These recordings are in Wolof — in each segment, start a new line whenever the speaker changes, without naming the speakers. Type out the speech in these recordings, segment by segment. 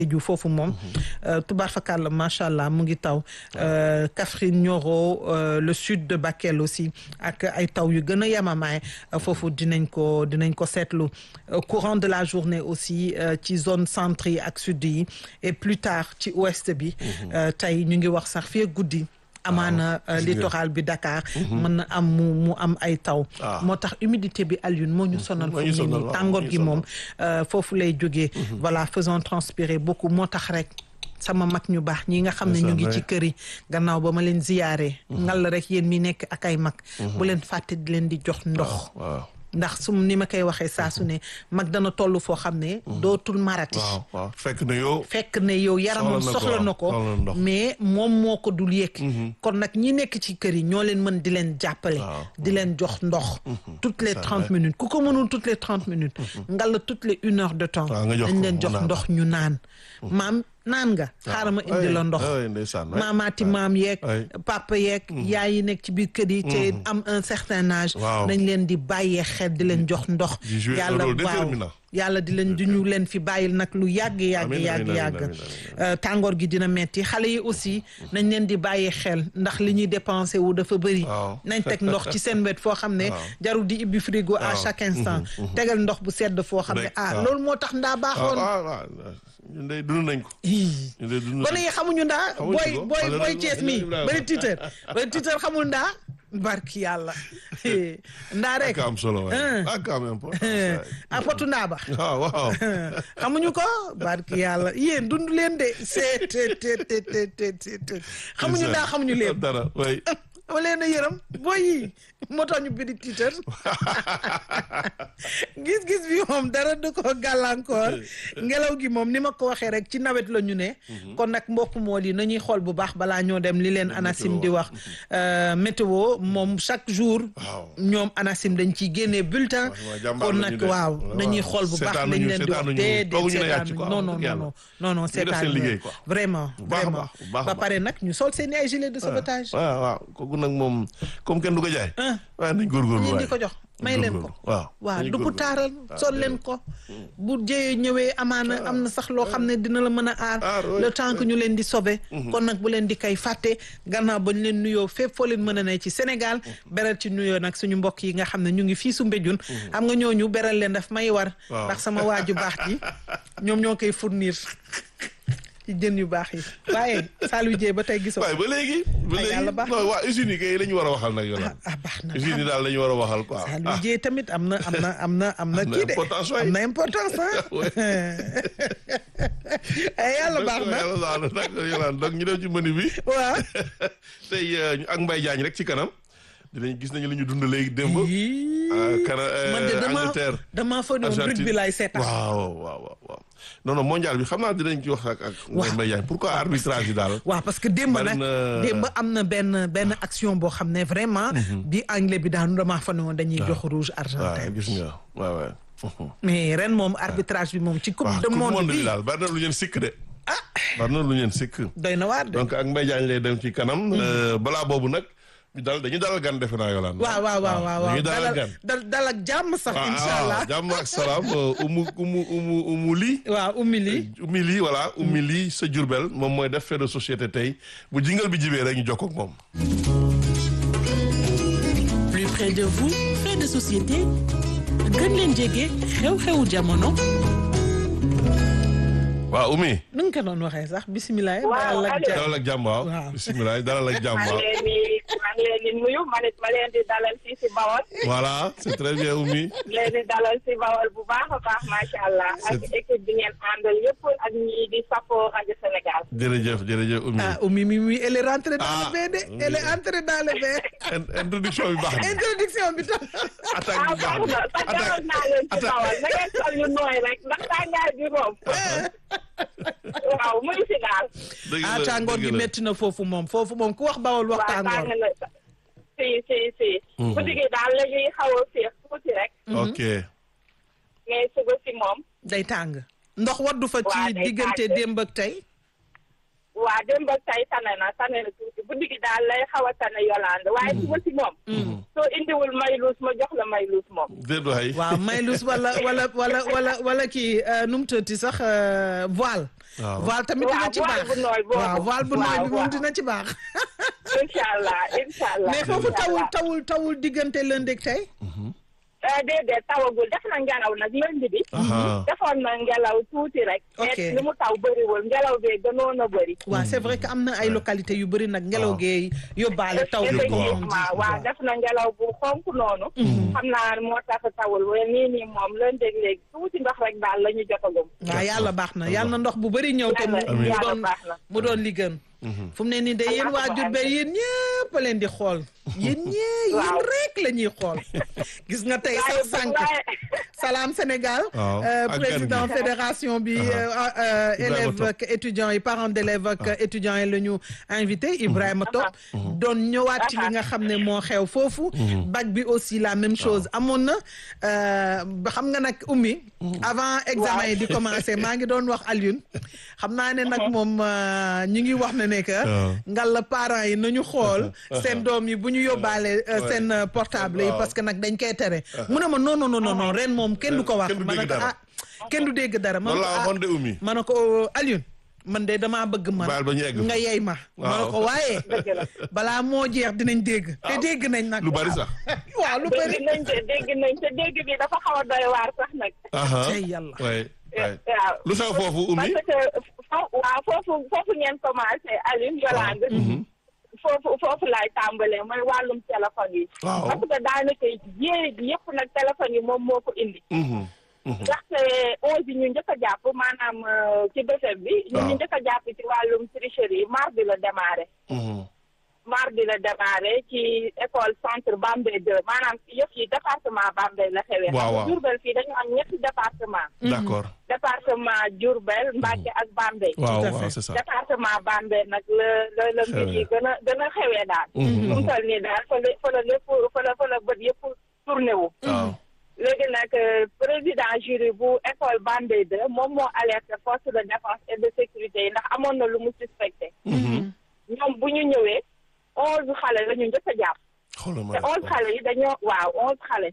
ju foofu moom tubaar fakàlla macha allah mu ngi taw Kaffrine Nioro le sud de Bakel aussi ak ay taw yu gën a yemamaay foofu dinañ ko dinañ ko seetlu courant de la journée aussi ci zone centre yi ak sud yi et plus tard ci ouest bi tey ñu ngi wax sax fii guddi amaana littoral bi Dakar mën na am mu mu am ay taw moo tax humidité bi Alioune moo ñu sonal fu mu ne nii tàngoor gi moom foofu lay jógee voilà faisons transpirer beaucoup moo tax rek sama mag ñu baax ñi nga xam ne ñu ngi ci kër yi gannaaw ba ma leen ziyaare ngal rek yéen mi nekk ak ay mag bu leen fàtte di leen di jox ndox ndax su ni ma koy waxee saa su ne mag dana toll foo xam ne dootul marati
waaw waaw fekk na yow
fekk ne yow yaramam soxla na ko mais moom moo ko dul yëg kon nag ñi nekk ci kër yi ñoo leen mën di leen jàppale di leen jox ndox toutes les trente minutes ku ko mënul toutes les trente minutes ngalla toutes les une heure de temps dañ leen jox ndox ñu naan maam naan nga xaaral ma indi la ndox maamaati maam yeeg papa yeeg yaay yi nekk ci biir kër yi te am un certain âge nañ leen di bàyyee xel di leen jox ndox yàlla waaw yàlla di leen di ñu leen fi bàyyil nag lu yàgg yàgg yàgg yàgg tàngoor gi dina metti xale yi aussi nañ leen di bàyyee xel ndax li ñuy dépensé wu dafa bëri nañ teg ndox ci seen wet foo xam ne jarul di ibbi frigo à chaque instant tegal ndox bu sedd foo xam ne ah loolu moo tax ndaa baaxoon
ñun de dund nañ ko.
gone yi xamuñu ndaa. booy booy booy Cees mi bari tiitër bari tiitër xamul ndaa. barki yàlla ndaa rek.
ak am solo waay ak am importance.
a potu ndaa ba.
waaw waaw.
xamuñu ko barki yàlla yéen dund leen de seet te te te te te xamuñu ndaa xamuñu leen.
dara waay.
dama leen a yërëm booy yi moo tax ñu bidi tiitër gis-gis bi moom dara du ko gàllankoor ngelaw gi moom ni ma ko waxee rek ci nawet la ñu ne kon nag mbokk mool yi nañuy xool bu baax balaa ñoo dem li leen ANACIM di wax météo moom chaque jour ñoom ANACIM dañ ciy génnee bulletin kon nag waaw nañuy xool bu baax lañ leen di wax déedéet seetaan non non non non non seetaan vraiment vraiment ba pare nag ñu sol seen ay gilet de sauvetage
waaw waaw kooku nag moom comme kenn du ko jaay waaw nañ góorgóorlu
ñu di ko jox may leen ko
waaw
waaw du bu taaral sol leen ko bu jëyee ñëwee amaana am na sax loo xam ne dina la mën a aar le temps que ñu leen di sauver kon nag bu leen di kay fàtte gannaaw ba ñu leen nuyoo fépp foo leen mën a ne ci Sénégal beral ci nuyoo nag suñu mbokk yi nga xam ne ñu ngi fii su mbéjun xam nga ñooñu beral leen daf may war ndax sama waaju baax ji ñoom ñoo koy fournir ci jën yu baax yi waaye Saliou Dieng ba tey gisoo.
waaye ba léegi. ba léegi non waa usines yi kay la ñu war a waxal nag yow.
ah baax na
usines yi daal la ñu war a waxal quoi.
Saliou Dieng tamit am na am na am na am na kii de am na importance ah. yàlla baax na
yàlla baax na nag yolaan donc ñu dem ci menu bi.
waaw.
tey ak Mbaye Diagne rek ci kanam. dinañ gis nañu li ñu dund léegi démb. kana
man de dama
Angleterre
dama fa doon rugby laay seetaan.
waaw waaw waaw non non mondial bi xam naa dinañ ci wax ak ak.
waaw
Mbaye Diagne pourquoi arbitrage yi daal.
waaw parce que démb nag démb am na benn benn action boo xam ne vraiment. bi anglais bi daanu damaa fa ne woon dañuy jox rouge argentin.
waaw gis nga waaw waaw.
mais ren moom arbitrage bi moom ci coupe du monde bi
daal bari na lu ngeen sikk de. ah bari na lu ngeen sikk.
doy na waar de
donc ak Mbaye Diagne lay dem ci kanam. balaa boobu nag. ñu dal dañu dalal gan defe naa yolaan
waaw waaw waaw waaw
dañu dalal gan
dal dal ak jàmm sax incha allah
jàmm ak salaam umu umu umu umu lii
waaw ummi lii
ummi lii voilà ummi lii sa Jurbel moom mooy def fait de société tey bu jingal bi jibee rek ñu jokkoo ak moom
plus près de vous fait de société gën leen jege xew-xewu jamono
waaw ummi
nu nga ko doon waxee sax bisimilah.
waaw
dalal ak jàmm waaw bisimilah dalal ak jàmm waaw.
maa ngi leen di nuyu man it ma leen di dalal fii si Bawol.
voilà c'est très bien Oumy.
leen di dalal si Bawol bu baax a baax macha allah. ak équipe bi ngeen àndal yëpp ak ñi di safoo rajo Sénégal.
jërëjëf jërëjëf Oumy.
ah Oumy mi mi elle est rentrée dans le bain de elle est entrée dans le bain.
introduction bi baax na.
introduction bi tam.
attaque bi baax na
ah baax na sax naa leen si Bawol na ngeen sol yu nooy rek ndax tàngaay bi moom. waaw muy si daal.
ah tàngoor gi métti na foofu moom foofu moom ku wax Bawol wax tàngoor.
si si si. guddi gi daal la ñuy xaw a féex tuuti rek.
ok.
mais suba si moom.
day tàng. ndox waddu fa ci diggante démb ak tey.
waa démb ak tey tane na tane na tuuti guddi gi daal lay xaw a tane Yolande waaye suba si moom. soo indiwul mayluus ma jox la mayluus moom.
déet waay.
waaw maylus wala wala wala wala wala kii euh, nu mu tëddee sax euh, voile.
Waaw.
voile tamit
Waaw,
dina ci
voile
baax
bu nooy boobu.
waaw voile bu nooy
Waaw,
bi moom
waaw.
dina ci baax.
incha allah incha allah.
mais foofu
incha
tawul
allah.
tawul tawul diggante lundi ak tey.
Eh, déedéet tawagul def na ngelaw nag lundi bi.
Aha.
defoon na ngelaw tuuti rek.
Ok.
mais li mu taw bëriwul ngelaw bee gënoon a bëri.
waaw c'est vrai que am na ay localités yu bëri nag ngelaw
Waaw.
gee yóbbaale taw bi comme on dit.
effectivement waaw def na ngelaw bu xonk noonu. xam naa moo tax tawul waaye nii nii moom lundi ak léegi tuuti ndox rek daal la ñu jotagum.
waaw yàlla baax na yàlla na ndox bu bëri ñëw te mu
Yàlla-
mu
yàlla
doon
baax na.
mu doon li gën fu mu ne nii de yéen waa Diourbel yéen ñëpp a leen di xool yéen ñee yéen
Waaw.
rek la ñuy xool gis nga tey
waaye
sax sànq
waaye
Salam Sénégal
Waaw,
euh,
ak gan
président
gi.
fédération bi
Aha.
euh, euh,
Ibrahima
élèves
Top.
ak étudiants yi parents d'élèves ak étudiants yi la ñu invité Ibrahima Top doon ñëwaat ci li nga xam ne moo xew foofu bac bi aussi la même chose amoon na euh, ba xam nga nag ummi avant examen yi di commencer maa ngi doon wax Alioune xam naa ne nag moom euh, ñu ngi wax ne ne que
Waaw.
ngal la parents yi nañu xool seen doom yi bu ñu yóbbaale euh,
Ouais.
seen euh, portable yi
Waaw.
parce que nag dañ koy tere mu ne ma non non non non ren moom kenn du ko wax
Kenn du
ma ne
dégg
ko
dara.
ah kenn du dégg dara ma ne
loolu
ko
laa
ah
waxoon de Oumy.
ma ne ko Alioune man de damaa bëgg man
Baal ba ñu egg fa.
nga yey ma ma ne
Waaw.
ko waaye
dëgg la.
balaa moo jeex dinañ dégg te dégg nañ nag
lu bari sax.
waaw lu bari
dégg nañ te dégg nañ te dégg bi dafa xaw a doy waar sax nag.
Aha.
Tey yàlla.
waay waay.
waaw.
lu xew foofu Oumy.
parce que fo- waaw foofu foofu ngeen commencé Alioune Yolande. foofu foofu laay tàmbalee mooy wàllum téléphone yi.
Waaw.
parce que daanaka yéen yëpp nag téléphone yi moom moo ko indi.
Mhm.
ndaxte onze yi ñu njëkk a jàpp maanaam euh, ci BFEM bi. ñu
Waaw.
ñu njëkk a jàpp ci wàllum tricherie yi mardi la démarré.
Mhm.
mardi la démarré ci école centre Bambey 2 maanaam yëpp yi département Bambey la xewee.
Waaw, waaw.
Diourbel fii dañu am ñetti département
d'accord.
département Diourbel Mbacké ak Bambey.
waaw
Tout à
waaw
fait.
c'est ça.
département Bambey nag la la la mbir yi gën a gën a xewee daal.
Mhm.
fu mu toll nii daal fa la fa la lépp fa la fa la bët yëpp tourné wu.
waaw.
léegi nag euh, président jury bu école Bambey 2 moom moo alerté force de défense et de sécurité yi ndax amoon na lu mu suspecté. ñoom bu ñu ñëwee onze xale la ñu njëkk a jàpp.
xoolal ma
te onze xale yi dañoo waaw onze xale.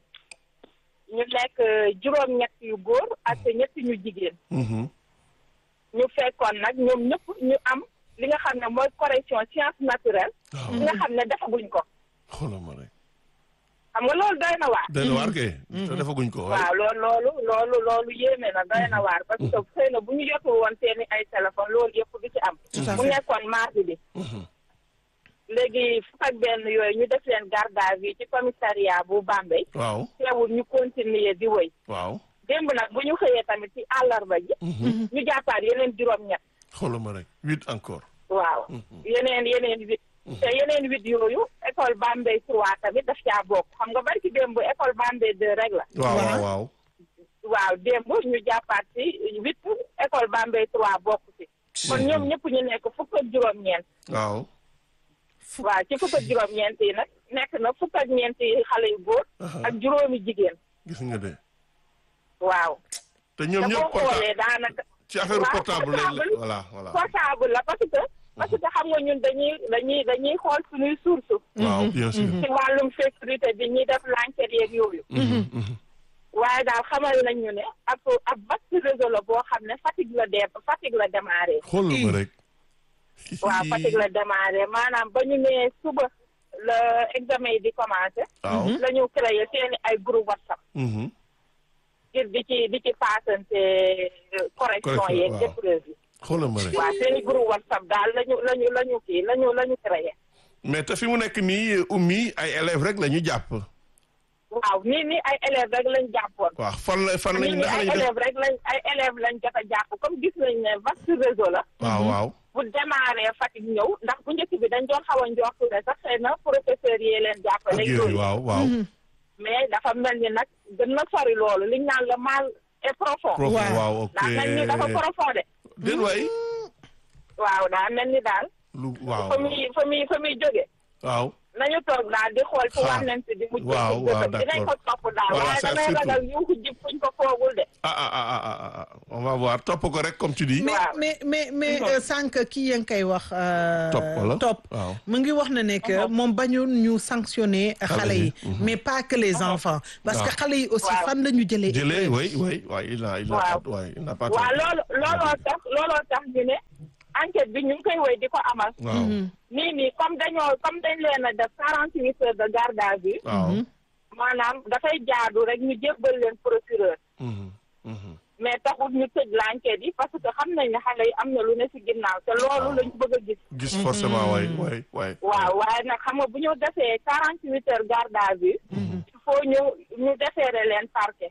ñu nekk euh, juróom-ñett yu góor ak ñett ñu jigéen.
Mhm.
ñu fekkoon nag ñoom ñëpp ñu am li nga xam ne mooy correction science naturelle.
waaw
li nga xam ne defaguñ ko.
xoolal ma rek.
xam nga loolu doy na waar.
dana waar kay. te defaguñ ko waay.
waaw loolu loolu loolu loolu yéeme na doy na waar parce que xëy na bu ñu jotul woon seeni ay téléphone loolu yëpp du ci am.
Tout à
mu
fait.
nekkoon mardi bi. léegi fukk ak benn yooyu ñu def leen garde à vue ci commissariat bu Bambey.
waaw
teewul ñu continuer di wëy.
waaw.
démb nag bu ñu xëyee tamit ci àllarba ji. ñu jàppaat yeneen juróom-ñett.
xoolal ma rek huit encore.
waaw yeneen yeneen huit te yeneen huit yooyu école Bambey 3 tamit daf caa bokk xam nga bari ci démb école Bambey 2 rek la
waaw waaw
Waaw.
waaw.
waaw démb ñu jàppaat ci huit école Bambey 3 bokk ci kon ñoom ñëpp ñu nekk fukk ak juróom-ñeent
waaw.
waaw ci fukk ak juróom-ñeent yi nag nekk na fukk ak ñeent yi xale yu góor ak juróomi jigéen
gis nga de.
waaw
te
te
ñoom
boo
ñëpp portable
xoolee daanaka
ci affaire
waaw,
portable la
portable.
voilà voilà.
portable la parce que parce que xam nga ñun dañuy dañuy dañuy xool suñuy source
waaw bien sûr.
ci wàllum sécurité bi ñuy def l'enquête yeeg yooyu waaye daal xamal nañ ñu ne ab ab vaste réseau la boo xam ne Fatick la dee Fatick la démarré
xoolal ma rek.
waaw Fatick la démarré maanaam ba ñu nee suba la examen yi di commencé
waaw.
la ñu créé seeni ay groupe WhatsApp
Mhm.
ngir di ci di ci paasante correction
Correction,
yeeg
waaw.
épreuve yi
xoolal ma rek.
waaw seeni groupe WhatsApp daal lañu lañu la ñu kii lañu la ñu créé
mais te fi mu nekk nii ummi ay élèves rek la ñu jàpp.
waaw nii nii ay élèves rek lañ jàppoon
waaw fan la fan lañ
nii nii
ndax
ay
lañ def.
élèves rek lañ ay élèves lañ jot a jàpp comme gis nañ ne vaste réseau la
waaw waaw.
bu démarré Fatick ñëw ndax bu njëkk bi dañ doon xaw a njortu ne sax xëy na professeurs yi leen
ak
jàppale
yooyu
yooyu
waaw waaw.
mais dafa mel ni nag gën na sori loolu liñ naan le mal est profond
profond
Waaw.
waaw ok.
daa mel ni dafa profond de
déet waay.
waaw daa mel ni daal
lu waaw.
fa muy fa muy fa muy jóge
waaw.
nañu toog daal di xool fu
Ah.
wànnent di mujj
Waaw,
ci
waaw,
gëtam dinañ ko
d'accord.
topp daal
Voilà,
waaye
ça,
damay
surtout.
ragal yuuxu jib fuñ ko foogul de
ah ah ah ah ah ah on va voir topp ko rek comme tu dis.
mais
Waaw.
mais mais mais
Mhm.
euh, sànq kii yaa ngi koy wax. euh,
Top, wala?
top
Waaw.
mu ngi wax na ne que moom bañu ñu sanctionner xale yi. mais pas que les enfants. parce que
Waaw.
xale yi aussi
Waaw.
fan la ñu jëlee.
jëlee oui oui oui il a il a
Waaw.
pas ouais, il n'a pas
waaw
tort.
loolu looloo tax looloo tax ñu ne enquête bi ñu ngi koy woy di ko amal
waaw
nii nii comme dañoo comme dañ leen a def quarante huit heures de garde à vue
waaw.
maanaam dafay jaadu rek ñu jébbal leen procureur
Mhm, mhm.
mais taxul ñu tëj l'enquête yi parce que xam nañ ne xale yi am na lu ne ci ginnaaw te loolu lañ bëgg a gis
gis forcément waay waay waay.
waaw waaye nag xam nga bu ñu defee quarante huit heures garde à vue il faut ñu ñu defeere leen parquet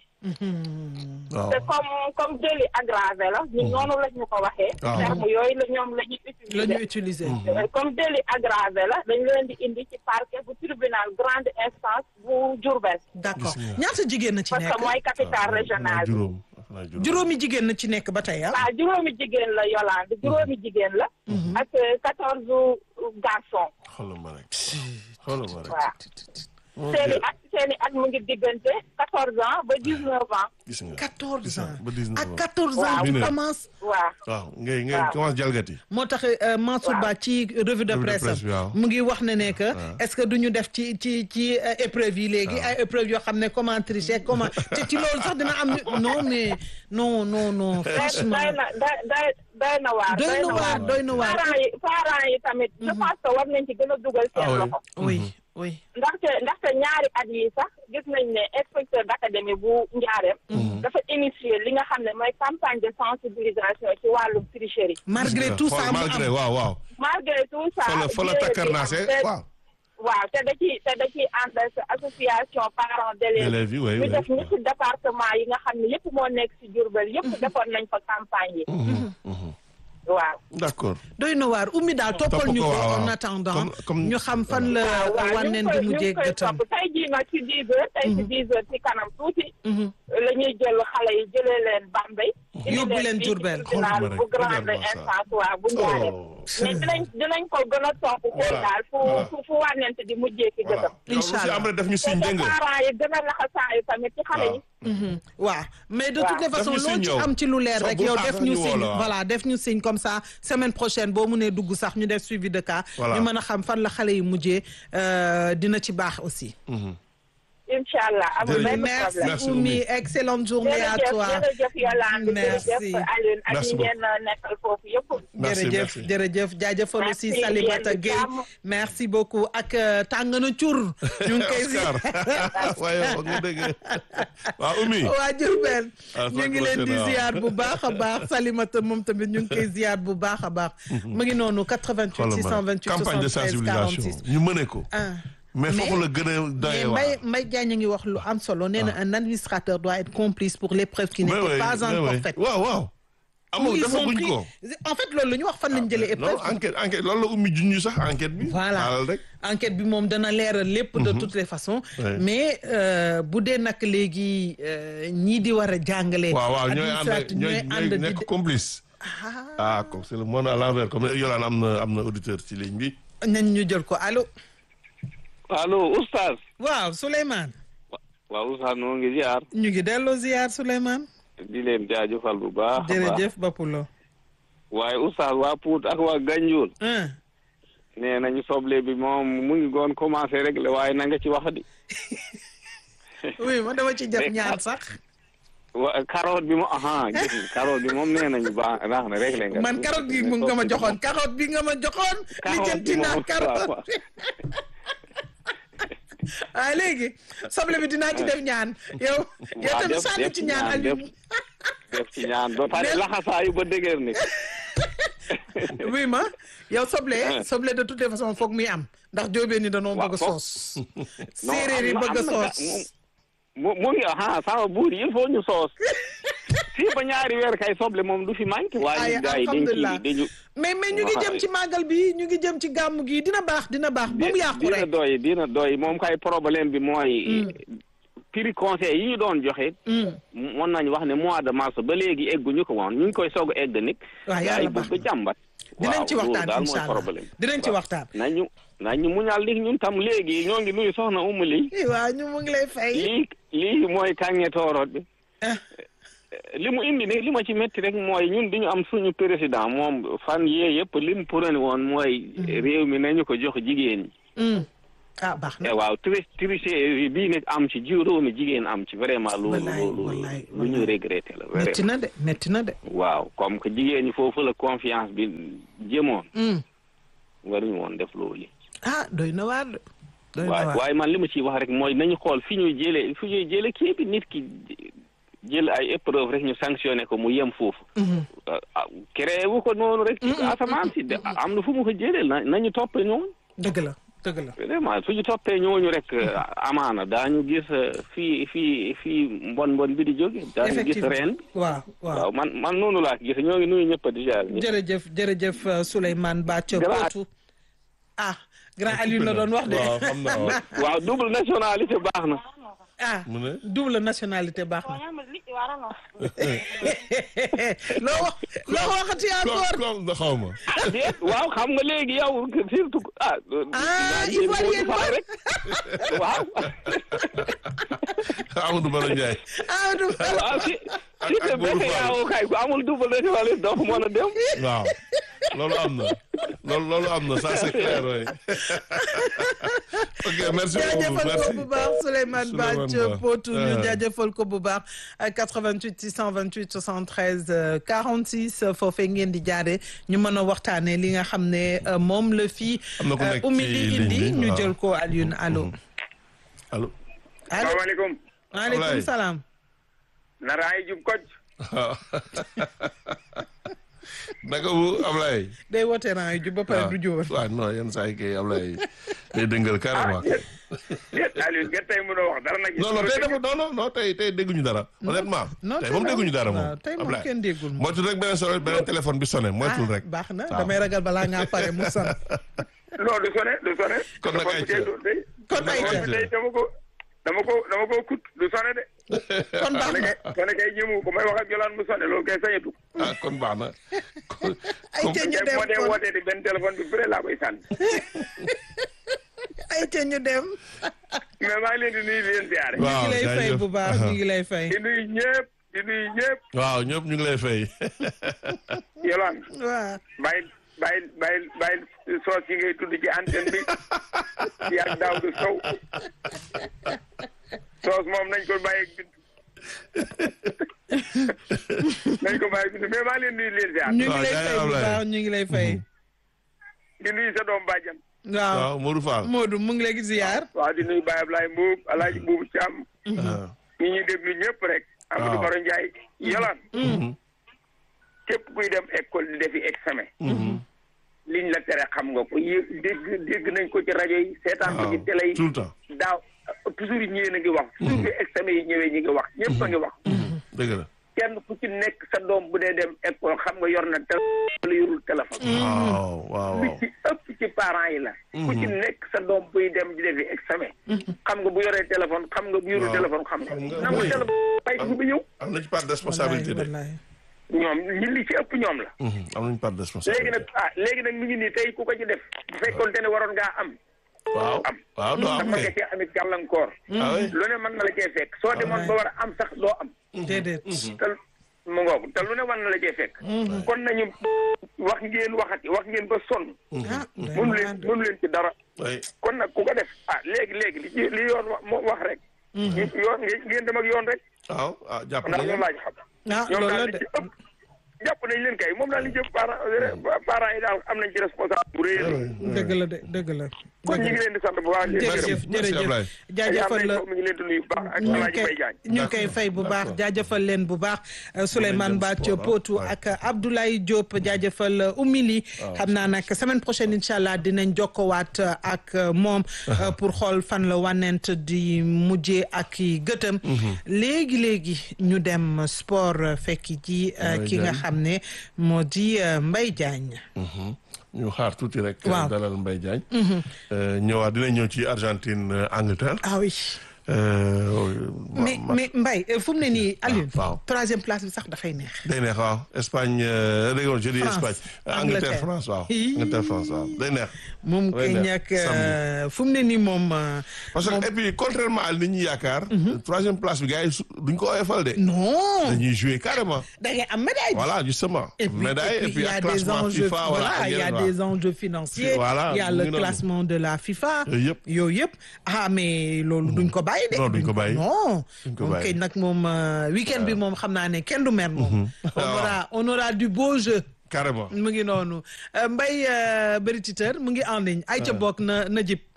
waaw
te comme comme délit aggravé la ñun noonu lañ ñu ko waxee
Waaw.
terme yooyu la ñoom la ñuy
la ñu
utiliser
utiliser.
Euh, comme délit aggravé la dañ leen di indi ci parquet bu tribunal grande instance bu Diourbel
d'accord
Gis nga.
ñaata jigéen na ci
parce que
nekk.
mooy capitale
waaw,
régionale bi
juróom xanaa juróom.
juróomi jigéen na ci nekk ba tey ah.
waaw juróomi jigéen la Yolande juróomi jigéen la ak quatorze garçons
xoolal ma rek xoolal ma rek.
waaw
Mon
seeni
Dieu.
at seeni at mu ngi diggante quatorze ans ba dix neuf ans
gis nga.
14
gis
ans
nga ba 19
ak
ans.
14 ans
Waaw.
tu
Mineur.
commences.
waaw
waaw ngay ngay
Waaw.
commence jalgati.
moo tax euh, Mansour Ba ci revue de
Revue de
presse
presse bi, waaw.
mu ngi wax ne ne que
waaw.
est-ce que du ñu def ci ci ci euh, épreuve yi léegi ay épreuve yoo xam ne comment tricher comment te ci loolu sax dina am ñu- non mais non non non
doy
franchement
doy na doy doy doy na waar
doy na waar doy na waar
parents yi parents yi tamit je pense que war nañ ci gën a dugal
Ah
seen
oui.
loxo
oui oui
ndaxte ndaxte ñaari at yi sax gis nañ ne inspecteur d'académie bu njaareem dafa initier li nga xam ne mooy campagne de sensibilisation ci wàllum tricherie
malgré
Gis nga,
tout
xool
ça mu
malgré
am
waaw waaw.
malgré tout ça
fa la fa la
jéego bi
takkarnaase
am te-
waaw.
waaw te da ci te da ciy ànd ak association parents d'élèves
élèves yi oui
ñu
oui.
def ñetti département yi nga xam ne yëpp moo nekk ci Diourbel yëpp defoon nañ fa campagne yi
Mhm, mhm.
waaw
d'accord.
doy na waar ummi daal toppal
Topp
ñu
ko,
ko
waaw,
en
waaw.
attendant
Comme- comme-
ñu xam fan la
waaw waaw ñu
wànneen
ngi
di
koy ñu
mujjee
ngi koy
gëtam
topp tey jii nag ci dix heures tey ci dix heures ci kanam tuuti la ñuy jël xale yi jëlee leen Bambey indi
Yóbbu leen
fii ci
Diourbel.
tribunal
Xool ma
bu
rek,
grande
regarde-moi ça.
instance waaw bu Njaareem
Oh.
mais dinañ dinañ ko gën a topp xool
Voilà,
daal fu
voilà.
fu fu wànnent di mujjee ci
voilà
gëtam
yow aussi
Inch'Allah.
am na def ñu
te
signe dégg nga.
parents yi gën a laxasaayu tamit ci xale yi
waaw mais de
Waaw.
toutes les façons
Def ñu
loo
signe
ci
yow.
am ci lu leer
Sax
rek
bu
yow
xaar
def
sax
ñu
ñu woo
signe
la, waaw.
voilà def ñu signe comme ça semaine prochaine boo mënee dugg sax ñu def suivi de cas
Voilà.
ñu mën a xam fan la xale yi mujjee euh, dina ci baax aussi
incha allah amul benn
merci
problème
Merci,
Oumy
Oumy.
excellente journée à
jërëjëf
toi
jërëjëf Yolande
Merci.
jërëjëf Alioune ak
Merci
ñi ngeen nekkal foofu yëpp
Merci,
jërëjëf
merci.
jërëjëf jaajëfal
Merci,
aussi Salimata
yéen
Gueye
jàmm.
merci beaucoup ak euh, tàng na cur ñu ngi koy
Oscar waaye wax nga dëgg waaw Oumy.
waa Diourbel
Ah,
ñu ngi leen di
waaw.
ziar bu baax a baax Salimata moom tamit ñu ngi koy ziar bu baax a baax mu ngi noonu 88
xoolal ma
628
campagne de
73
sensibilisation
46
ñu mëne ko.
ah
mais
Mais-
foofu la gën a
mais
doyee
Mbaye
waar.
Mbaye Diagne ngi wax lu am solo nee na un administrateur doit être complice pour les preuves qui
Mais
n'étaient
oui,
pas
mais
encore
oui.
faites
waaw waaw. amul
Ils
dafa
ont
guñ
pris-
ko.
en fait loolu la ñu wax fan lañ jëlee
non
épreuve
enquête enquête loolu la Oumy junj sax enquête bi.
voilà
xaaral rek.
enquête bi moom dana leeral lépp de toutes les façons
Ouais.
mais euh, bu dee nag léegi euh, ñii di war a jàngale
waaw waaw ñooy ànd
administrateur
ñooy
ñooy ànd
ñooy
di
nekk complice. ah comme c'est le monde à l'envers comme Yolaan am na am na auditeur ci ligne bi.
nañ ñu jël ko allo
allo oustaz
waaw Souleymane
waaw oustaz noo ngi ziar
ñu ngi delloo ziar Souleymane
di leen jaajëfal bu baax a baax
jërëjëf Bapulo
waaye oustaz waa Pout ak waa Ganjoul
ah
nee nañu soble bi moom mu ngi goon commencé rek la waaye na nga ci wax di
oui ma dama ci def ñaar sax
wa carotte bi moom aha gis nga carotte bi moom nee nañu baax baax na rek la nga
man carotte bi mu nga ma joxoon carotte bi nga ma joxoon li
Carotte
jënti
bi
naa
moom,
carotte
waaw,
waaye léegi soble bi dinaa ci def ñaan yow yow
waaw,
tamit
def-
sànni
def
ci
ci
ñaan
ñaan,
Aliou
def ci ñaan ba pare
Mais-
laxasaayu ba dëgër ni
oui ma yow soble soble de toutes les façons foog muy am ndax jóobee ni danoo
Waaw,
bëgg a
foog.
soos
Non,
séeréer yi
am na-
bëgg a
am na ga-
soos
mu mu ngi aha sama buur yi il faut ñu soos fii ba ñaari weer kay soble moom du fi manqué waaye
ay
gars yi dañ
alhamdulilah
ci dañu
mais mais ñu ngi
Waaw.
jëm ci màggal bi ñu ngi jëm ci gàmm gi dina baax dina baax bu mu yàqu
dina
rek
doy dina doy moom kay problème bi mooy prix conseil yi ñu doon joxe mën nañu wax ne mois de mars ba léegi egguñu ko woon ñu ngi koy soog a egg nit
Waaw,
gars
yàlla
yi
baax
bëgg jàmbat
dinañ ci
waaw,
waxtaan
loolu daal
incha
mooy
allah
problème.
dinañ ci
Waaw.
waxtaan.
nañu nañu muñal li ñun tam léegi ñoo ngi nuyu soxna Umu li
Eh, waaw ñu mu ngi lay fay.
lii lii mooy kànge tooroot bi
Ah.
li mu indi ne li ma ci métti rek mooy ñun di ñu am suñu président moom fan yee yëpp li mu prôné woon mooy réew mi nañu ko jox jigéen ñi
Mm. ah baax na.
Eh, waaw tri triché bii nag am ci juróomi jigéen am ci vraiment loolu
Wallaay,
loolu
wallaay,
lu ñu
wallaay.
regretté la
metti
vraiment
na de metti na de.
waaw comme que jigéen ñi foofu la confiance bi jëmoon
Mm.
waruñu woon def loolu
ah doy na waar de. doy na
waaye
waar.
waaye man li ma ciy wax rek mooy nañu xool fi ñuy jëlee fi ñuy jëlee kii bi nit ki jël ay épreuve rek ñu sanctionné ko mu yem foofu
Mhm.
ah créé wu ko noonu rek ci asamaan si de am na fu mu ko jëlee na nañu toppee ñooñu
dëgg la dëgg la.
vraiment suñu toppee ñooñu rek amaana daañu gis eh, fii fii fii mbon mbon bi di jóge daañu gis
effectivement
reen bi
waaw waaw.
waaw man man noonu laa ko gis ñoo ngi nuyu ñëpp di jaar ñëpp.
jërëjëf jërëjëf euh, Souleymane Bathio
Grand-
Potou. ah grand Aliou la doon wax de.
waaw xam naa waaw.
waaw double nationalité baax na
ah
mu ne.
double nationalité baax na. loo wax loo waxati encore.
comme comme xaw ma.
ah déet waaw xam nga léegi yow surtout ah.
Ah,
naa
Ivoirien
jéem a
ba.
rek waaw.
Amadou Bala Ndiaye.
ah du
waaw si
ak-
si
ak
te
Modou
béykat
Fall.
yaa kay ku amul double nationalité doo ko mën a dem.
waaw loolu am na loolu loolu am na ça c'est clair oui. ok merci beaucoup
jaajëfal ko
merci.
bu baax Souleymane
Souleymane
Bathio
Ba.
Potou ñu
Ah.
jaajëfal ko bu baax ak 88 628 73 euh, 46 euh, foofee ngeen di jaare ñu mën a waxtaanee li nga xam ne euh, moom la fii
Am na ku nekk
Oumy
ci
di
ligne
indi
bi,
ñu
waaw.
jël ko Alioune allo.
allo.
allo
salaamaaleykum
maaleykum
Ablaye.
salaam.
naraay jub koj
waaw. naka bu Ablaye.
day woote naa yu jub ba pare du jóor.
waaw non yenn saa yi kay Ablaye day dëngal carrément.
déet Aliou ngeen tey mënoo wax dara nag
non non tey dafa non non non tey tey dégguñu dara. honnêtement
non
tey moom dégguñu dara
waaw,
moom.
tey moom
Ablaye.
kenn déggul moom.
moytul rek beneen sonné beneen téléphone bi sonné moytul
Ah,
rek.
baax na
waaw.
damay ragal balaa ngaa pare mu sant.
non du sone du sone
Kon nag ay ca.
tey
kon ay ca
tey dama ko dama ko dama ko kut du sone de
kon baax
sone
na.
kay sone kay ñëmu ko may wax ak jolaan mu sone loolu kay sañatu
ah kon baax na. kon
ay ca ñu
kay
dem
moo dee
kon
wootee di benn téléphone bi bëre laa koy sànni
ay ca ñu dem.
mais maa ngi leen di nuyu di leen siyaare
ñu
waaw
ngi lay fay
jaajëf.
bu baax ñu ngi lay fay.
di nuyu ñëpp di nuyu ñëpp
waaw ñëpp ñu ngi lay fay.
yolaan
waaw.
bàyyi bàyyi bàyyi bàyyi soos yi ngay tudd ci antenne bi yaag daaw du sow soos moom nañ ko bàyyi ak bind nañ ko bàyyi ak bind mais maa leen nuyu leen siyaar
ñu ngi
waaw,
lay
jaay
fay bu
Ablaye.
baax ñu ngi lay fay.
di nuyu sa doom bàjjan
waaw
waaw Modou Fall.
Modou mu ngi lay ziar.
waaw di nuyu Baye Ablaye Mbuub Alaaji Mbuubu Caam
ah.
ñi ñuy déglu ñëpp rek Amadou
Waaw.
Baro Ndiaye yolaan
Mhm.
képp kuy dem école di defi examen
Mhm.
liñ la tere xam nga ko yë- dégg dégg nañ ko ci rajo yi seetaan ko ci
waaw
télé yi
tout le temps.
daaw toujours yi ñëwee na ngi wax toujours bi examen yi ñëwee ñi ngi wax ñëpp a ngi wax
dëgg la.
kenn ku ci nekk sa doom bu dee dem école xam nga yor na téléphone wala yorul téléphone
waaw waaw
li
waaw.
ci ëpp ci parents yi la ku ci nekk sa doom buy dem di defi examen xam nga bu yoree téléphone xam nga bu yorul
Waaw.
téléphone xam nga
Xam nga,
nangu
oui.
téléphone bay bu ñëw
am na ci part de responsabilité de.
wallaay
ñoom ñi li ci ëpp ñoom la
Mhm. am nañu part de
léegi
responsabilité.
nag ah léegi nag mi ngi nii tey ku ko ci def bu fekkoonte ne waroon ngaa am
waaw
am
waaw doo am
dafa nga
kay.
cee amit gàllankoor
ah oui.
lu ne mën na la cee fekk soo demoon ba war a am sax doo am
déedéet.
te mu ngoog te lu ne mën na la cee fekk kon nañu wax ngeen waxati wax ngeen ba sonn
ah doy na
mënu
waar
leen
de.
mënu leen ci dara
oui.
kon nag ku ko def ah léegi léegi li ci li yoon wa- moo wax rek ñu- yoon ngeen ngeen dem ak yoon rek
waaw ah jàpp
ndax
nañu.
ñoom laaj xam
ah
ñoom
loolu
daal
la
li
de.
ci ëpp jàpp nañ leen kay moom daal li jëpp parents parents yi daal am nañ ci responsable bu rëy a rëy.
dëgg la de dëgg la.
kon ñu ngi leen di sant bu baax di leen gërëm.
jërëjëf
Merci,
jërëjëf
Ablaye.
jaajëfal la.
mi ngi leen di nuyu bu baax ak
ñu ngi
Alaaji
koy
Mbaye Diagne
ñu ngi koy fay bu baax
D'accord.
jaajëfal leen bu baax Souleymane
dem
Bathio
sport,
Potou
ah.
ak Abdoulaye Diop jaajëfal Oumy xam naa nag semaine prochaine incha allah dinañ jokkowaat ak moom pour xool fan la wànnent di mujjee ak i gëtëm léegi léegi ñu dem sport fekki ji ki nga
Diagne.
xam ne moo di Mbaye Diagne
Mhm. ñu xaar tuuti rek.
Waaw.
dalal Mbaye Diagne. Euh, ñëwaat dinañ ñëw ci Argentine euh, Angleterre.
ah oui
Euh,
mais
ma-
mais Mbaye euh, fu mu ne nii Alioune.
waaw.
troisième place bi sax dafay neex.
day neex waaw Espagne euh, dégg nga je dis
France,
Espagne
Angleterre.
Angleterre France waaw Angleterre France waaw day neex.
moom
day
kay
neex.
ñàkk
Samedi.
fu mu ne nii moom. euh,
parce que et puis contrairement à li ñuy yaakaar. troisième place bi gars yi su- duñ ko oyofal de.
non
dañuy jouer carrément.
da ngay am médaille.
voilà justement.
Et puis,
médaille
et puis, il y a
ak
des
classement
enjeux,
FIFA
voilà,
ak
il y a
yeneen, waaw.
des enjeux financiers,
Voilà,
il y a
mu
le
ngi noonu.
classement de la FIFA.
Yooyu yëpp.
yooyu yëpp ah mais loolu duñ ko bàyyi de.
Non, duñ ko bàyyi.
non
Duñ ko
moom
bàyyi.
kay nag moom euh, week-end bi moom xam naa ne kenn du mer moom. on
Ah.
aura on aura du beau jeu.
carrément.
mu ngi noonu Euh, Mbaye euh, Bëri Titeur mu ngi en ligne ay ca bokk na na jib.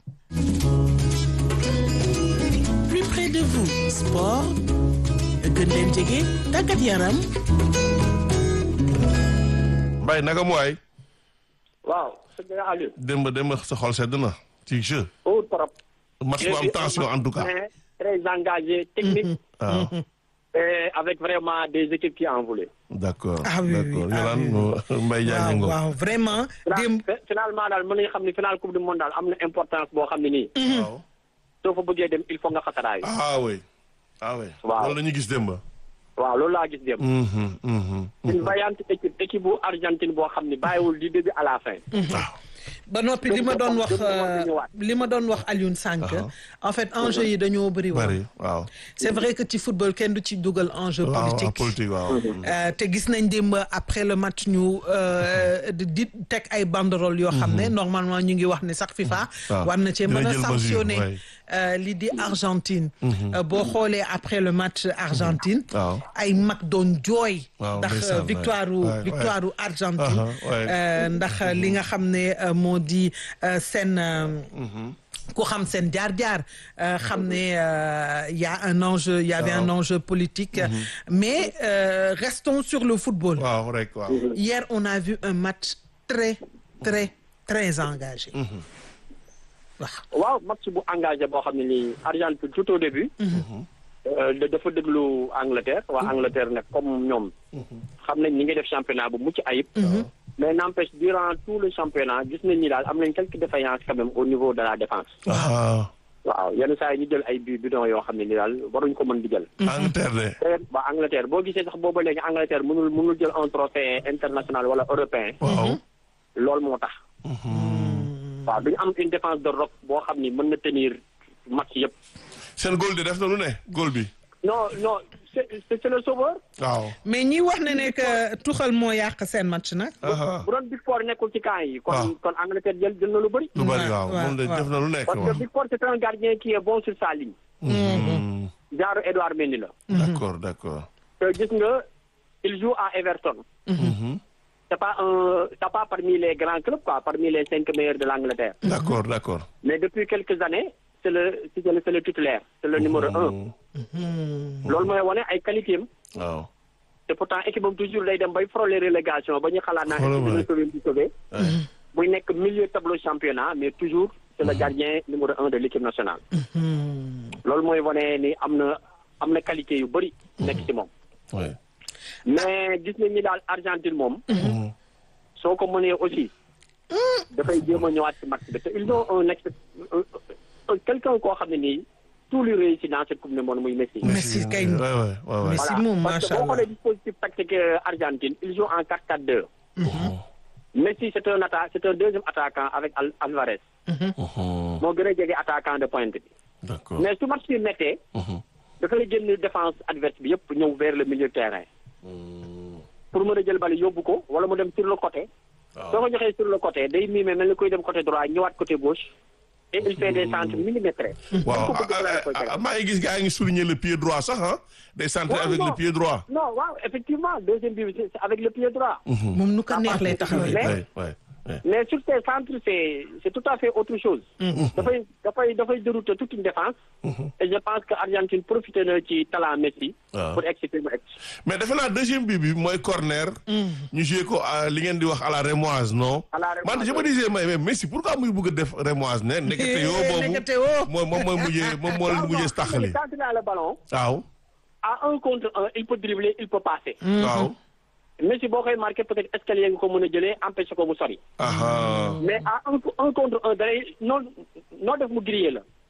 plus près de vous sport gën leen jege tàggat yaram
Mbaye naka mu waay.
waaw sëñ Aliou.
démb démb sa xol sedd na ci jeu.
au trop.
match bu am tension en tout cas.
Mais très engagé, technique,
waaw
et avec vraiment des équipes qui en voulaient.
d'accord.
Ah oui, oui,
d'accord
ah oui,
Yolande Mbaye Diagne
waaw
ngo.
waaw vraiment.
Final-
démb
fi- finalement daal mën nañu xam ne final coupe du monde daal am na importance boo xam ne nii.
waaw.
soo fa bëggee dem il faut nga xataraayu.
ah oui. ah oui.
Waaw.
loolu la ñu gis démb.
waaw loolu laa gis dem.
Mhm, mhm,
une vaillante équipe équipe bu Argentine boo xam ne bàyyiwul du début à la fin.
waaw.
ba noppi li ma doon wax
Dëgg la,
euh,
dëgg la,
li ma doon wax Alioune Sànq en fait enjeu yi dañoo bëri woon
bari waaw.
c'est vrai que ci football kenn du ci dugal enjeu
waaw waaw,
politique
politique waaw.
Euh, te gis nañ démb après le match ñu euh, di di teg ay banderole yoo xam ne normalement ñu ngi wax ne sax FIFA
waaw.
war na cee
Dina
mën a
jël mesure,
sanctionner
ouais.
euh, li di Argentine Euh, boo xoolee après le match Argentine
waaw.
ay mag doon jooy
Waaw,
ndax
ndeysaan,
euh, victoire u
ouais, ouais.
victoire u Argentine
Aha, ouais.
Euh, ndax li nga xam ne euh, moo di euh, seen euh, ku xam seen jaar-jaar euh, xam ne euh, y a un enjeu y avait un enjeu politique mais euh, restons sur le football
waaw rek waaw.
hier on a vu un match très très très engagé waaw
waaw match bu engagé boo xam ne nii Argentine tout au début. euh, da- dafa déglu Angleterre waa Angleterre nag comme ñoom. xam nañ ni ngi def championnat bu mucc ayib. mais n'empêche durant tout le championnat gis nañ ni daal am nañ quelques défaillances quand même au niveau de la défense.
ah.
waaw yenn saa yi ñu jël ay bi bidon yoo xam ne ni daal waruñ ko mën di jël.
Angleterre de.
te waa Angleterre boo gisee sax booba léegi Angleterre mënul mënul jël un trophée international wala européen.
waaw.
loolu moo tax. waaw duñu am une défense de roc boo xam ni mën na tenir match yëpp.
seen góol de def na lu ne góol bi.
non non c'est c'est c'est le sauveur.
waaw.
mais ñi wax ne ne que tuxal moo yàq seen match nag
ah
bu doon Big Four nekkul ci camp yi.
waaw.
kon kon Angleterre jël jël na lu bëri.
lu bari
waaw,
waaw moom de
waaw.
def na lu nekk
parce que
waaw.
Big Four c'est un gardien qui est bon sur sa ligne.
Mhm.
genre Edouard Mendy la.
d'accord d'accord.
te gis nga il joue à Everton.
Mhm.
c'est pas un c'est pas parmi les grands clubs quoi parmi les cinq meilleurs de l'Angleterre.
d'accord d'accord.
mais depuis quelques années c'est le c'est le c'est le titulaire. c'est le numéro un. loolu mooy wane ay qualité am.
waaw.
te pourtant équipe am toujours day dem bay frôler relégation ba ñu xalaat naa
Xoolal
équipe
ma
dina sauver di sauver.
Ouais.
buy nekk milieu tableau championnat mais toujours c'est le gardien numéro un de l'équipe nationale. loolu mooy wane ni am na am na qualité yu bëri. nekk ci moom.
Ouais.
mais gis nañ ni daal Argentine moom.
Mhm.
soo ko mënee aussi. dafay jéem a ñëwaat ci match bi te ils ont un ex un- un- quelqu'un koo xam ne nii tout lui réussit dans cette coupe du monde muy Messi.
Messi kay
Ouais, ouais, ouais, ouais.
Messi moom
parce que
macha
boo
allah
xoolee dispositif tactique euh, Argentine ils jouent en 4-4-2. Messi c'est un atta c'est un deuxième attaquant avec Al Alvarez.
Mhm.
moo gën a jege attaquant de pointe bi.
d'accord.
mais su match bi méttee.
Mhm.
dafay génn défense adverse bi yëpp ñëw vers le milieu de terrain. pour mën a jël bali yóbbu ko wala mu dem sur le côté.
waaw.
soo ko joxee sur le côté day miime mel ni koy dem côté droit ñëwaat côté gauche. et il fait des centres millimétrés.
waaw
Ku ko bëgg la koy
ah, ah,
tegal.
maa ngi gis gars yi ngi souligner le pied droit sax ah. day centré
Ouais,
avec
non.
le pied droit.
non waaw effectivement deuxième but c'est c'est avec le pied droit.
moom nu ko neex lay taxawee
Mais-
Ouais, ouais, ouais.
mais sur ces centres c'est c'est tout à fait autre chose. dafay dafay dafay dérouter toute une défense. et je pense que Argentine profité na ci talent Messi.
waaw.
pour exciter mu ex.
mais defe naa deuxième bi bi mooy corner. ñu joué ko à li ngeen di wax à la rémoise non.
À la rémoise,
man je me
ouais.
disais mais mais Messi pourquoi muy bëgg a def rémoise ne nekkate yoo boobu
Nekkate yoo.
moom moom mooy mujjee moom moo leen mujjee taxali.
quand il a le ballon
waaw.
à un contre un il peut dribbler il peut passer.
waaw.
Messi boo koy marqué peut-être escalier nga ko mën a jëlee empêché ko mu sori.
aha
mais à un un contre un da lay noo noo def mu grillé la.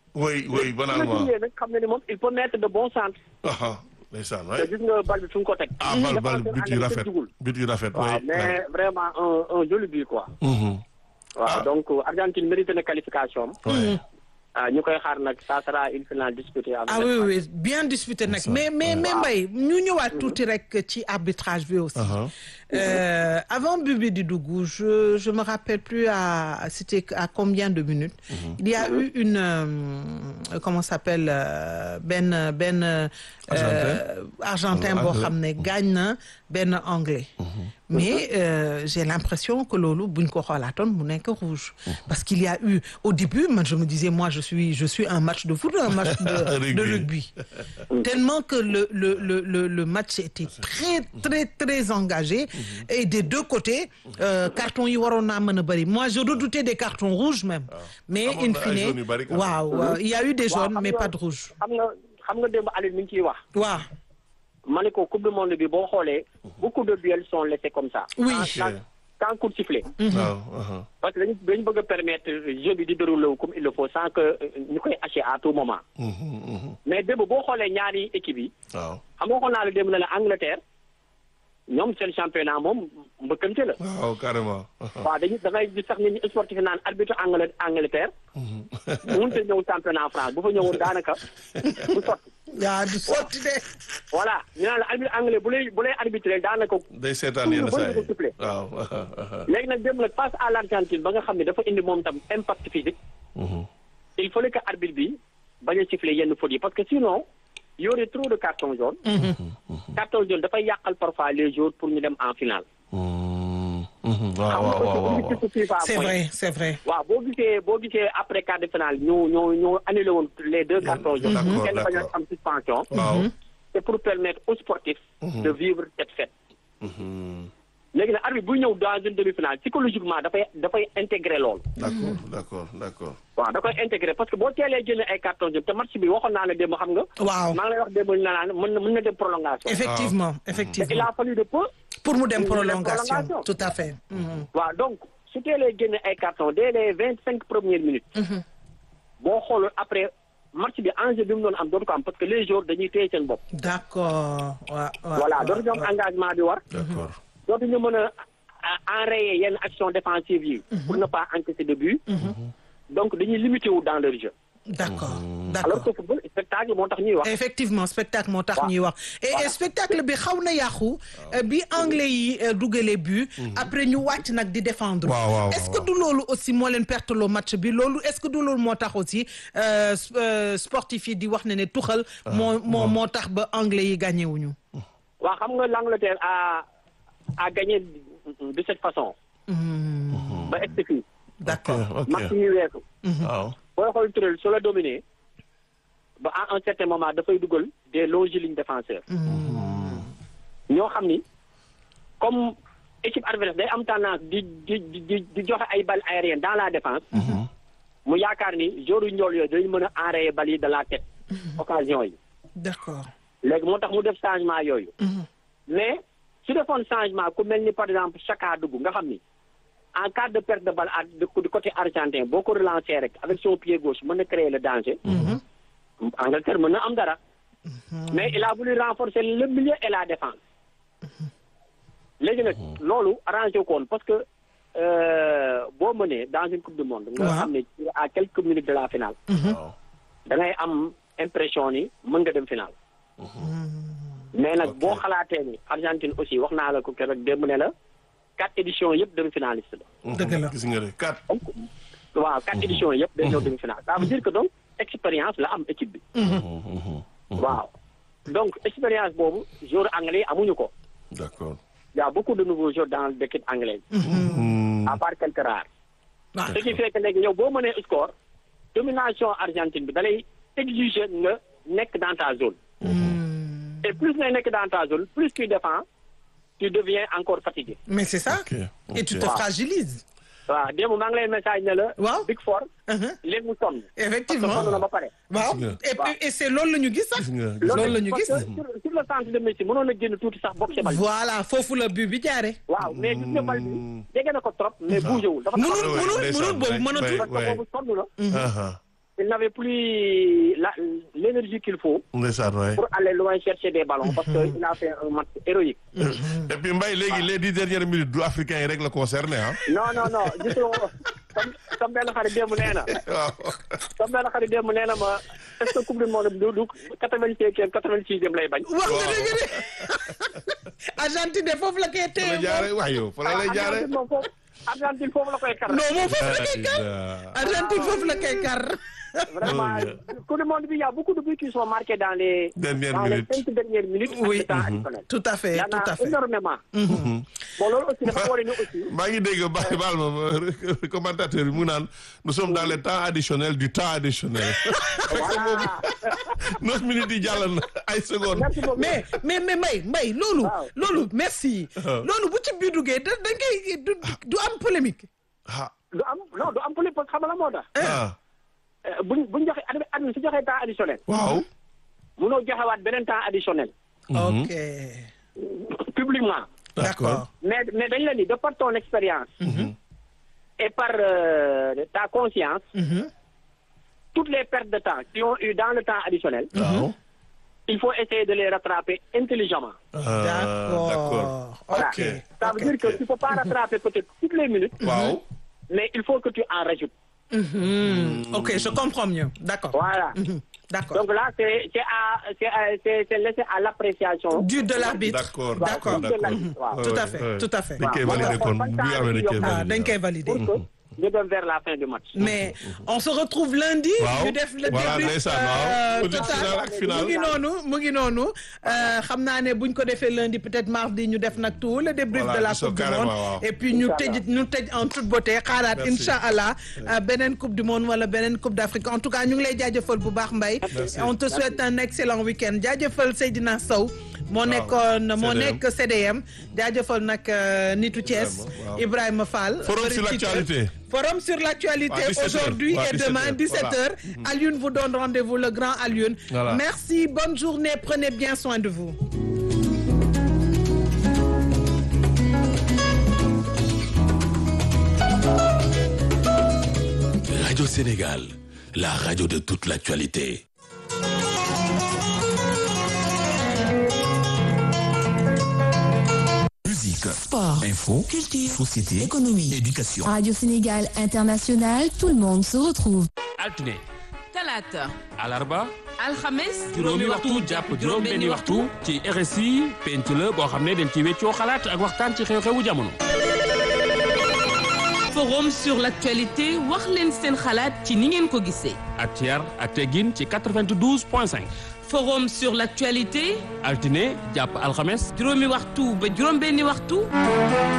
oui oui
su la
banalement
jugee nag xam na ni moom il peut mettre de bons centres.
aha ndeysaan
te
waay
gis nga bal bi fu mu ko teg.
ah bal bal
défenseur
but yu
anglais
rafet
dugul.
but yu rafet
waaw
waay
mais vraiment un un joli but quoi.
Mhm.
waaw donc Argentine mérite na qualification am.
waay
ah ñu koy xaar nag ça sera une finale disputée avec
ah oui oui bien disputé nag mais mais mais Mbaye ñu ñëwaat tuuti rek ci arbitrage bi aussi.
Aha.
Euh, avant Bibi di dugg je je me rappelle plus à c'était à combien de minutes. il y a eu une euh, comment ça s'appelle euh, benn benn. euh,
Argentin.
argentin boo
Anglais.
xam ne gaañ na benn anglais. mais euh, j'ai l'impression que loolu buñ ko xoolaatoon mu nekk rouge. parce qu'il y a eu au début man je me disais moi je suis je suis un match de foot un match de de
Rugby.
rugby. tellement que le le le le le match était très très très engagé. et des deux côtés euh, carton yi waroon naa mën a bëri moi je redoutais des cartons rouges même. mais
Amoon
in
na ay
fine
jaunes yu bëri quand même.
waaw waaw, il y a eu des
waaw
jaunes
xam
mais
nga-
pas de rouge.
xam nga xam nga démb Aliou mi ngi ciy wax.
waaw
ma ne ko coupe du monde bi boo xoolee. beaucoup de duels sont laissés comme ça.
Oui.
sans sans- sans coup de sifflet.
waaw aha.
parce que dañu dañu bëgg a permettre jeu bi di dérouler wu comme il le faut sans que euh, ñu koy hacher à tout moment.
Mhm, mhm.
mais démb boo xoolee ñaari équipe yi.
waaw
xam nga waxoon naa la démb ne la Angleterre ñoom seen championnat moom mbëkkante la.
waaw carrément aha.
waaw dañuy da ngay gis sax nit ñi sportif yi naan arbitre Angle Angleterre. mënut a ñëw championnat France bu fa ñëwoon daanaka bu sotti.
yaa du sotti de.
voilà ñu naan la arbitre anglais bu lay bu lay arbitré daanaka.
day seetaan yenn
Tout le
saa
monde
yi
ko sifflé.
waaw aha, aha.
léegi nag dem nag face à l'Argentine ba nga xam ne dafa indi moom tam impact physique.
Mhm.
il fallait que arbitre bi bañ a siffler yenn fautes yi parce que sinon y aurait trop de cartons jaunes. carton jaune dafay yàqal parfois les jours pour ñu dem en finale.
Mhm, mhm. waaw
xam nga
waaw waaw
aussi
waaw
objectif FIFA
c'est
mooy-
vrai c'est vrai.
waaw boo gisee boo gisee après quart de finale ñu ñu ñu annulé woon les deux cartons jaunes.
D'accord,
kenn bañ a
d'accord.
am suspension.
waaw
c'est pour permettre aux sportifs. de vivre cette fête.
Mhm.
léegi nag arbitre buy ñëw dans une demi-finale psychologiquement dafay dafay intégrer loolu.
d'accord d'accord d'accord
waaw da koy intégrer parce que boo teelee jëlee ay carton jaune te match bi waxoon naa la démb xam nga.
waaw
maa ngi lay wax démb ñu naan mën na mën na dem prolongation.
effectivement
te il
effectivement
a fallu de peu.
pour mu dem
Pour mu dem
prolongation
prolongation.
tout à fait. Mhm.
waaw donc su teelee génne ay carton dès les vingt cinq premières minutes. boo xooloon après match bi enjeu bi mu doon am dootu ko am parce que les joueurs dañuy téye seen bopp.
d'accord waaw waaw
voilà
waaw,
dootu ñu am
waaw.
engagement bi war.
d'accord
dootu ñu mën a a- enrayer yenn action défensive yi. pour ne pas encaisser de but. donc dañuy limité wu dans leur jeu.
d'accord
alors
d'accord
que football spectacle moo tax ñuy wax.
effectivement spectacle moo tax
Waaw.
ñuy wax et et
Voilà.
spectacle bi xaw na yàqu euh, bi anglais yi euh, dugalee but après ñu wàcc nag di défendre
Waaw, waaw,
est-ce que
waaw.
du loolu aussi moo leen perte loo match bi loolu est-ce que du loolu moo tax aussi euh, s- euh, sportif yi di wax ne ne tuxal moo moo moo tax ba anglais yi gagné wuñu
waaw xam nga l'Angleterre a a gagné de cette façon. ba egg fii.
d'accord
ok
match yi weesu.
waaw
booy xool Tourelle su la dominé ba à un certain moment dafay dugal des longilignes défenseurs. ñoo xam ni comme équipe adverse day am tendance di di di di di joxe ay balles aériennes dans la défense. mu yaakaar ni joru njool yooyu dañu mën a enrayer balles yi de la tête. occasion yi.
d'accord
léegi moo tax mu def changement yooyu. mais su defoon changement ku mel ni par exemple Chaka dugg nga xam ni en cas de perte de balle à de du côté argentin boo ko relancer rek avec son pied gauche mën na créer le danger. Angleterre mën na am dara. mais il a voulu renforcer le milieu et la défense. léegi nag loolu arrangé ko woon parce que euh, boo mënee dans une coupe du monde. nga
Waaw.
xam ne à quelques minutes de la finale.
waaw
da ngay am impression ni mën nga dem finale. mais nag boo xalaatee ni Argentine aussi wax naa la ko keroog démb ne la quatre éditions yëpp demi finaliste la.
Dëgg la.
gis nga de quatre
donc waaw quatre éditions yëpp day ñëw demi finale ça veut dire que donc expérience la am équipe bi. waaw donc expérience boobu joueur anglais yi amuñu ko.
d'accord
y a beaucoup de nouveaux joueurs dans l'équipe anglaise. à part quelques rares.
Ah,
ce qui fait que léegi yow boo mënee score domination Argentine bi da lay exiger nga nekk dans ta zone. et plus ngay nekk dans ta zone plus tu défends tu deviens encore fatigué.
mais c'est ça
ok
et tu te
Waaw.
fragilises
waaw démb maa ngi lay message ne la.
Waaw.
Big Four.
Mhm.
léegi mu sonn. parce que
effectivement
sonn na ba pare.
waaw
Gis nga.
et puis et c'est loolu la ñu gis sax
gis nga
loolu la ñu
parce
gis
que sur sur le centre de Messi mënoon na génn tuuti sax boxe bal.
voilà foofu la but bi jaare
waaw mais gis nga bal bi jege na ko trop mais bougé wul. dafa
mënul
ouais,
mënul
ndeysaan,
mënul boobu
ouais,
mënatul
ouais.
parce que boobu sonn na.
aha
il n'avait plus la l'énergie qu'il faut
ndeysaan waay.
pour aller loin chercher des ballons parce que il a fait un match héroïque.
et puis Mbaye léegi les dix dernières minutes du africain yi rek la concerné ah.
non non non gisoo comme comme benn xarit démb nee na
waaw.
comme benn xarit démb nee na ma est-ce que coupe du monde du du quatre-vingt-cinquième quatre-vingt-sixième lay bañ.
wax nga dëgg de Argentine de foofu la koy
fa la
téye
jaaree waay yow fa la lay jaaree.
Argentine moom foofu Argentine foofu la koy kar.
non moom foofu la koy kar Argentine foofu la koy kar
Vraiment, coupe du monde bi y a beaucoup de buts qui sont marqués dans les
Dernières
dans
minutes.
les cinq dernières minutes. ak
Oui.
le temps additionnel.
tout à fait
y en
tout à
a
fait
énormément. bon loolu aussi dafa wane ni aussi.
maa ngi dégg ba baal ma commentateur bi mu naan nous sommes dans le temps additionnel du temps additionnel.
voilà
neuf minutes yi jàll na ay secondes.
merci beaucoup.
mais mais mais Mbaye Mbaye loolu
Waaw.
loolu merci loolu bu ci biir duggee da da ngay du du am polémique
ah
du am non du am politique parce que xam nga la moo tax.
ah
Euh, buñ buñ joxe admi admi su joxee temps additionnel.
waaw.
munoo joxewaat beneen temps additionnel.
ok
publiquement.
d'accord
mais mais dañ la ni de par ton expérience. et par euh, ta conscience. toutes les pertes de temps qui ont eu dans le temps additionnel.
waaw.
il faut essayer de les rattraper intelligemment.
Ah, d'accord.
d'accord
Voilà.
ok
Ça veut dire que tu peux pas rattraper peut-être toutes les minutes.
waaw.
mais il faut que tu en rajoutes.
Hmm, ok je comprends mieux d'accord
Voilà.
Mhm, d'accord
Donc là, c'est c'est à c'est à- c'est c'est laissé à l'appréciation.
du de l'arbitre
D'accord
d'accord
Waaw, waaw.
tout à fait tout à fait
dañ koy
Waaw.
valider kon
Waaw.
bu amee dañ koy
Ah,
ah dañ koy
valider.
valider
Pour que ñu dem vers la fin du match.
mais on se retrouve lundi.
Waaw.
ñu def le
Voilà,
débrief
ndeysaan, waaw.
euh,
Petite
total.
finale ak finale.
mu ngi noonu mu ngi noonu euh, xam naa ne buñ ko defee lundi peut-être mardi ñu def nag tout le débrief
Voilà,
de la
gisoo
coupe du
carrément,
monde
waaw.
et puis ñu
Inch'Allah.
tëj ñu tëj en toute beauté xaaraat
Merci.
incha allah euh, beneen coupe du monde wala beneen coupe d'Afrique en tout cas ñu ngi lay jaajëfal bu baax Mbaye.
Merci.
on te souhaite un excellent week-end jaajëfal Seydina Sow. moo nekkoon moo
CDM.
nekk CDM jaajëfal nag euh, nitu Thiès
Ibrahima, waaw.
Ibrahima Fall.
Forum
bëri
sur
titre.
l'actualité.
Forum sur l'actualité
À 17 heures.
aujourd'hui
À
et
17
demain
heures.
17h. Alioune vous donne rendez-vous, le grand Alioune.
Voilà.
Merci, bonne journée, prenez bien soin de vous.
Radio Sénégal, la radio de toute l'actualité. Musique,
Sport,
info,
culture,
société,
économie.
éducation.
Radio Sénégal International, tout le monde se retrouve.
altine
talaata
alarba
alxames
juróomi waxtu jàpp juróom benni waxtu ci RSI penc la boo xam ne dañ ci weccoo xalaat ak waxtaan ci xew-xewu jamono
forum sur l'actualité wax leen seen xalaat ci ni ngeen ko gisee
ak ci yar ak teggin ci 92 point 5
forum sur l'actualité
altine jàpp alxames
juróomi waxtu ba juróom benni waxtu